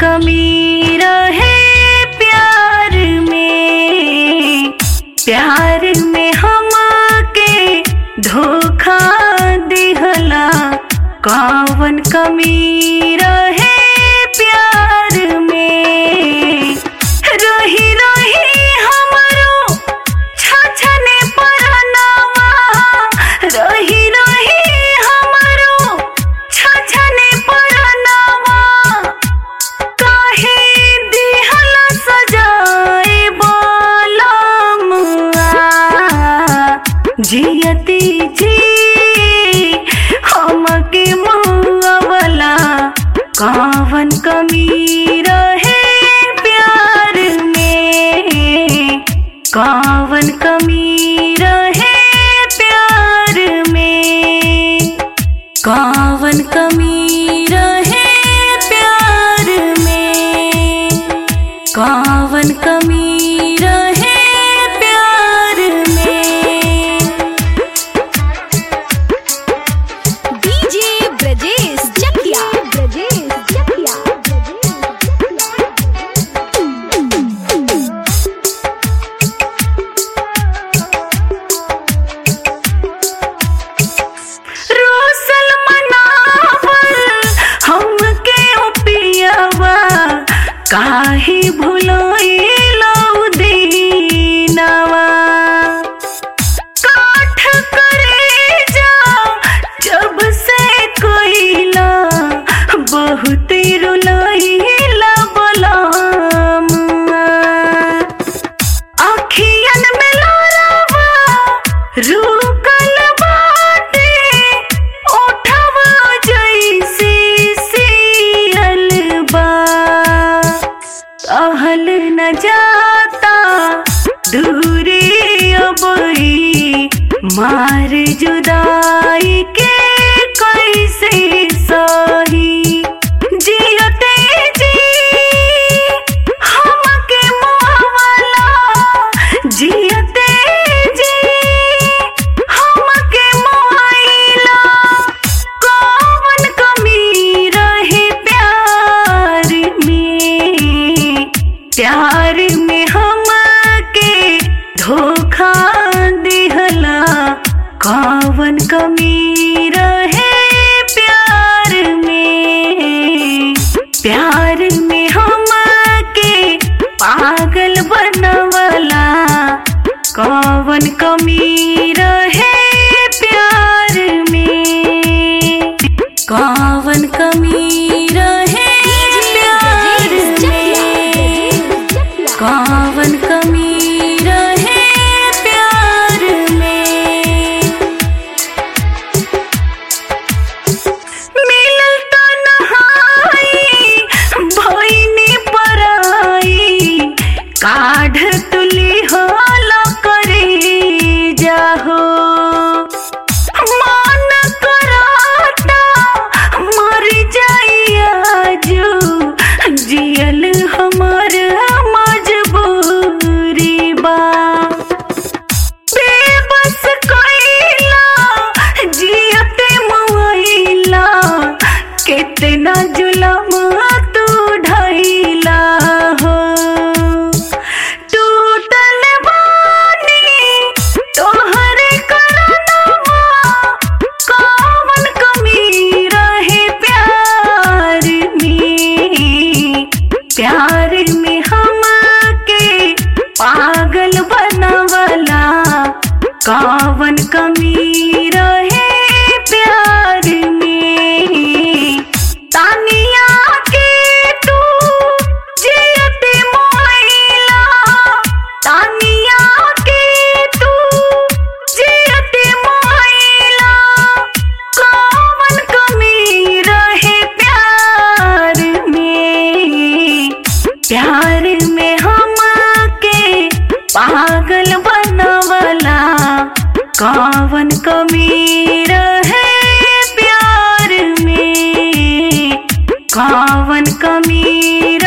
कमी रहे प्यार में प्यार में हमके धोखा दिहला कौन कमी रहे प्यार में रही रही हमरो छछने परनावा रही रही हमरो छछने परनावा काहे दिहल सजाए बोलमुआ जियती जी हमके मुआवला कौन कमी रहे प्यार में कौन कमी रहे प्यार में कौन कमी रहे प्यार में कौन कमी रहे प्यार में डीजे ब्रजेश जकिया ब्रजेश जकिया रोसल मनावल हमके ओपियावा काहे भुलाइलो दीनावा काठ करे जा जब से कोइला बहुत रुलाइला बलामुआ अखियन में लोरावा रुकल बाटे ओठवा जैसे सियल बा सहल न जाता दूरी अबई मार जुदाई के कैसे सही जियते जी हमके मुआवला जियते जी हमके मुआइला कौन कमी रहे प्यार में प्यार में हमके धोखा दिहला कौन कमी रहे प्यार में प्यार में हमके पागल बनवला कौन कमी रहे प्यार में कौन कमी रहे प्यार में कौन कमी रहे प्यार में मिलल तन्हाई भइनी पराई काढ़ तुली होला करे जाहो मन कराता मर जाइया जो जियल हमर मजबूरी बा बेबस कइला जियते मुइला कितना जुलम तू ढइला हो टूटल बानी तोहरे करनवा कौन कमी रहे प्यार में प्यार में हमके पागल बनवला कौन कमी रहे प्यार में तानिया के तू जियते मोइला तानिया के तू जियते मोइला कौन कमी रहे प्यार में प्यार में हमके पागल बनवला कौन कमी रहे प्यार में कौन कमी